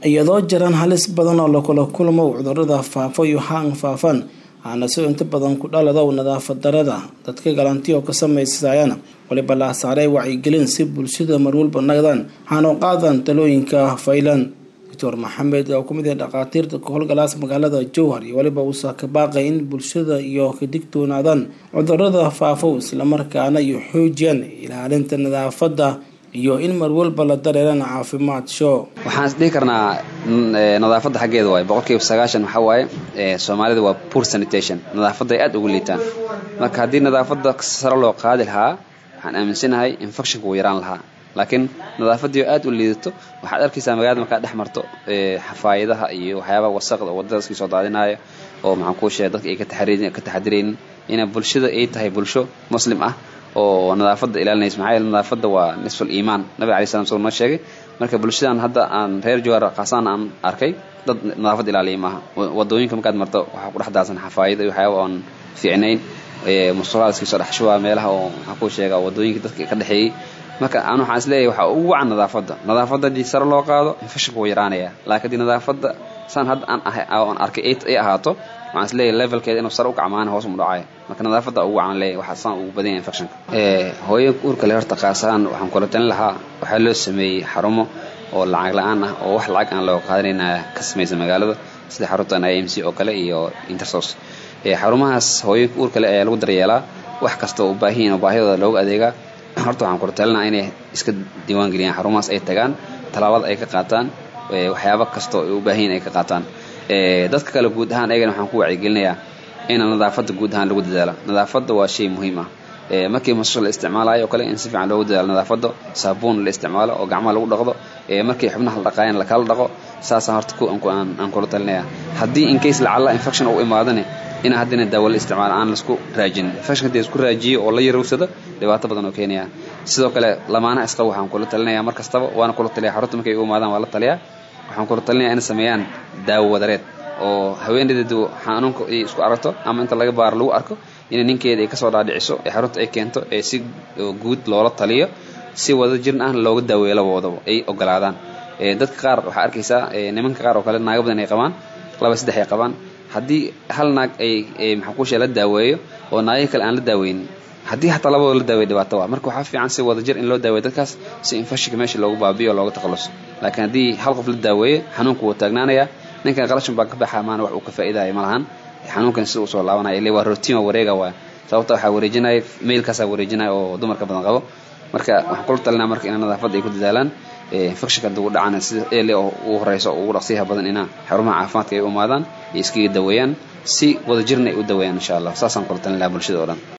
iyadoo jiraan halis badan oo lakula kulmo cudurada faafo iyo haan faafan waxaana si inta badan ku dhalado nadaafad darada dadka galantiyo ka samaysayana waliba la saaray wacyigelin si bulshada marwalba nagdaan waxaana qaadan talooyinka faylan doctor maxamed oo kamid ah dhakhaatiirta ka howlgalaas magaalada jowhar iyo waliba uusa ka baaqay in bulshada iyo ka digtoonaadaan cudurada faafo islamarkaana iyo xoojiyaan ilaalinta nadaafada iyo in marwalba la dareerana caafimaad show waxaan is dhihi karnaa nadaafadda xaggeeda waaye boqolkiiba sagaashan waxaa waaye soomaalida waa poor sanitation nadaafadda ay aad ugu liitaan marka haddii nadaafadda sare loo qaadi lahaa waxaan aaminsanahay infectionka wuu yaraan lahaa laakiin nadaafadii oo aad u liidato waxaad arkaysaa magaalada markaad dhex marto xafaayadaha iyo waxyaabaha wasaqda oo waddada iskii soo daadinaya oo maxaan kuu sheegay dadka ay ka taxadiraynin ina bulshada ay tahay bulsho muslim ah oo nadaafadda ilaalinaysa maxaa yeele nadaafadda waa nisful iimaan nabiga alai slam soo noo sheegay marka bulshadan hadda aan reer jowhar khaasaan aan arkay dad nadaafad ilaaliya maaha wadooyinka markaad marto waxaa ku dhex daadsan xafaayada iyo waxyaaba oon fiicnayn mustaqaalskii soo dhex shubaa meelaha oo maxaan kuu sheegaa wadooyinka dadka ka dhexeeyey marka aan waxaan is leeyahay waxaa ugu wacan nadaafadda nadaafadda haddii sare loo qaado infectionka wuu yaraanaya laakiin haddii nadaafadda saan hadda aan ahay aan arkay ay ahaato waxaan is leeyahay levelkeeda inuu sare u kacmaana hoos mu dhacayo marka nadaafadda ugu wacan leeyahay waxaa saan ugu badan yahay infectionka hooyanka uurka le horta qaasaan waxaan kula talin lahaa waxaa loo sameeyey xarumo oo lacag la-aan ah oo wax lacag aan loo qaadanayna ka samaysa magaalada sida xaruntan i m c oo kale iyo intersos xarumahaas hooyanka uurka le ayaa lagu daryeelaa wax kasta oo u baahiyin oo baahidooda loogu adeegaa horta waxaan kula talinaa inay iska diiwaan geliyaan xarumahaas ay tagaan tallaabada ay ka qaataan waxyaaba kasta oo ay u baahanyiin ay ka qaataan dadka kale guud ahaan ayagana waxaan ku wacyigelinayaa in nadaafadda guud ahaan lagu dadaalo nadaafadda waa shay muhiim ah markii masasho la isticmaalayo oo kale in si fiican loogu dadaalo nadaafadda saabuun la isticmaalo oo gacmaha lagu dhaqdo markii xubnaha la dhaqaayan lakala dhaqo saasaan horta aan kula talinaya haddii incase lacalla infection uu imaadane ina haddina daawo la isticmaalo aan laisku raajinin infection hadii isku raajiyo oo la yarowsado dhibaato badan oo keenaya sidoo kale lamaanaha isqaba waxaan kula talinaya mar kastaba waana kula taliya xarunta markay u imaadaan waa la taliyaa waxaan kula talinaya inay sameeyaan daawo wadareed oo haweeneydeedu xanuunka ay isku aragto ama inta laga baaro lagu arko inay ninkeeda ay kasoo dhaadhiciso ee xarunta ay keento ee si guud loola taliyo si wada jirin ah looga daaweeyo labadoodaba ay ogolaadaan dadka qaar waxaa arkaysaa nimanka qaar oo kale naago badan ay qabaan laba saddex ay qabaan haddii hal naag ay maxaa kuushe la daaweeyo oo naagihii kale aan la daaweynin haddii hataa labadoo la daawey dhibaato waa marka waxaa fiican si wada jir in loo daaweyo dadkaas si infectionka meesha loogu baabiyo o looga takhaluso laakiin haddii hal qof la daaweeyo xanuunka wuu taagnaanayaa ninkan qalashan baa ka baxaa maana wax uu ka faa'iidaya ma lahan xanuunkan sida uu soo laabanaya ile waa rotiin waa wareega waay sababta waxaa wareejinaya mailkaasaa wareejinaya oo dumarka badan qabo marka waxaan kula talinaa marka ina nadaafadda ay ku dadaalaan infectionka hadii u dhacana sida ele oo ugu horeyso oo ugu dhaqsiyaha badan ina xarumaha caafimaadka ay u imaadaan iyo iskaga daweeyaan si wada jirna ay u daweeyaan insha allah saasaan kula talin lahaa bulshada o dhan